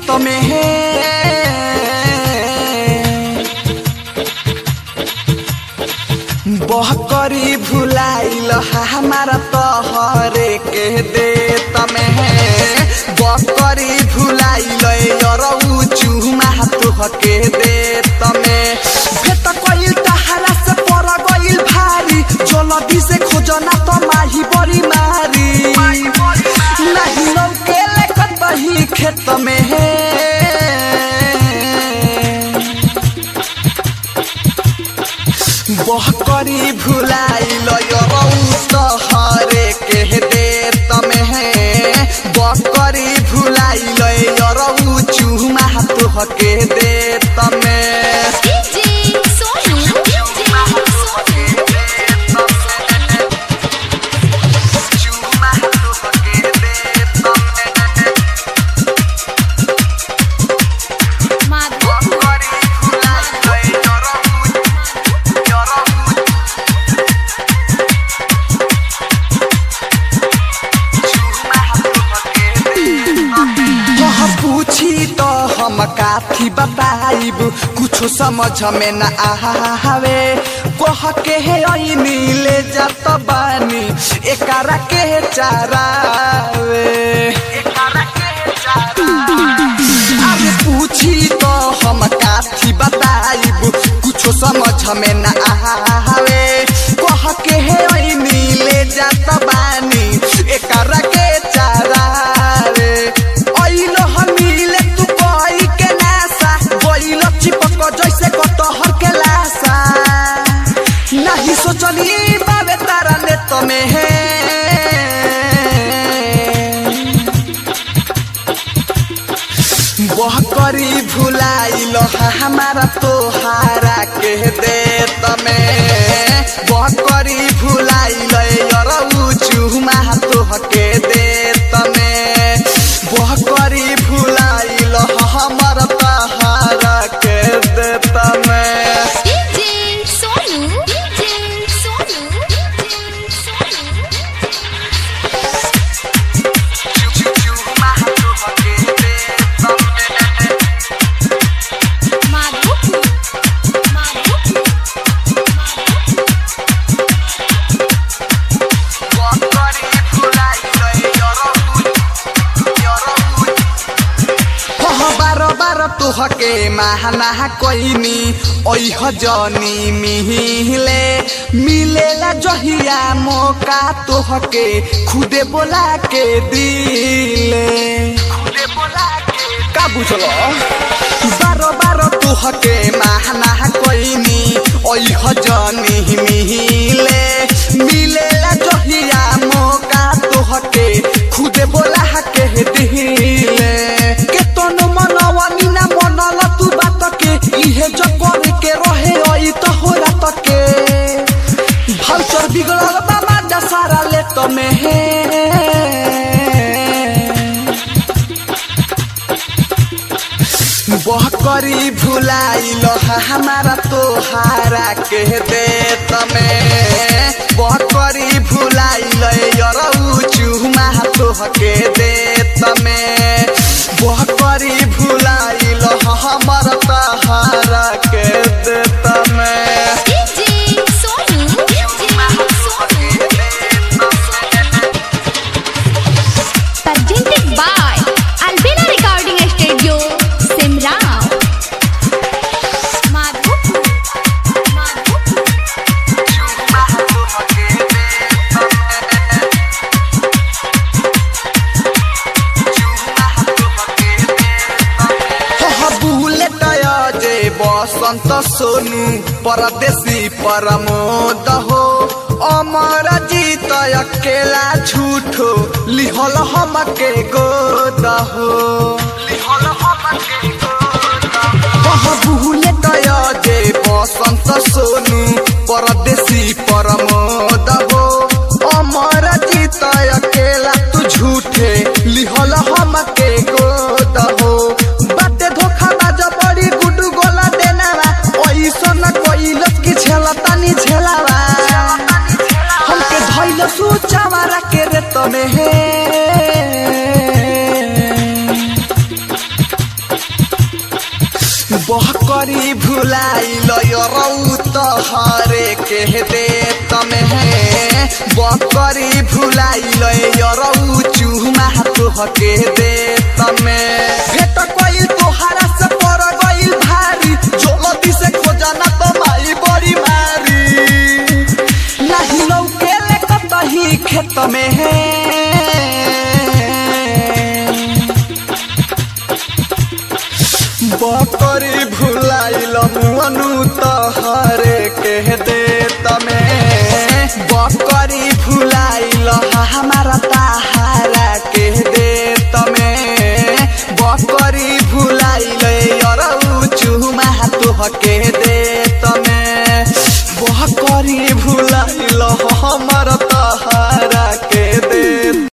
खेत में है बहकरी भुलाइल हमारा तोहरे के दे तमे बकरी भुलाइल यरऊ चूमा तुह के दे तमे भेट कइल तहरा से पर गइल भारी जलदी से खोजना तो माही बड़ी मारी नहीं लौके लेखत बही खेत में है बहकरी भुलाइल यरऊ तहरे के दे तमे बकरी भुलाइल यरऊ चूमा तुह के दे तमे DJ Sonu, DJ Sonu. Madhu, वह पूछी तो हम काथी बताइब कुछो समझ में न आवे कह के है ऐनी ले जात बानी एकरा के चारावे अरे पूछी तो हम काथी बताइब कुछो समझ में न आवे कह के है ऐनी ले जात बानी एकरा के चारावे ऐलो हमीले तू कोई के नासा गइलो चिपक जैसे कटहर के लासा नहीं सोचली बाबे तारा ने तमे है बहकरी भुलाइल हमारा तोहारा के दे तमे बहकरी भुलाइल यरऊ चूमा तोह के दे तमे बहकरी भुलाइल हमर तहारा के दे तमे DJ Sonu, DJ Sonu, DJ Sonu. Madhu, Madhu, बारो बारो तुहके महाना कोइनी ओह जनी मिहिले मिलेला जहिया मौका तुहके खुदे बोला के दिले का बुझलो बारो बारो तुहके महाना कोइनी ओह जनी मिहिले मिलेला जहिया मौका तुहके खुदे बोला के दिले के तोनो मनवनी ना मनल तू बात के इहे जो करे के रहे ओई तो हो रात के भाउचर बिगड़ल बाबा दसारा ले तमे हे बहकरी भुलाइल हमारा तोहारा के दे तमे बहकरी भुलाइल यरऊ चूमा तोह के दे तमे बहकरी भुलाइल हमर तहारा के दे तमे DJ Sonu, DJ Sonu. Presented by Albina Recording Studio, Simrao. Madhu, Madhu. Bullet जे बसंत सोनू परदेशी परमोद हो अमर जीत अकेला झूठो लिहल हमके गोद हो बुलेट जे बसंत सोनू परदेशी परमोद हो अमर जीत अकेला तू झूठे लिहल हमके गोद हो बाटे धोखा बाज बड़ी गुडू गोला देनावा ओइसन कइलस की झेलतानी झेलावा हमके धइल सूचावा के रे तमे हे बहकरी भुलाइल रौ तहरे के दे तमे बकरी भुलाइल रौ चूमा तोहके दे तमे भेट कइल तोहरा से पर गइल भारी जल्दी से खोजना तो माई बड़ी मारी नहीं लौकेले कतही खेत में बकरी भुलाइल मनु तहरे के दे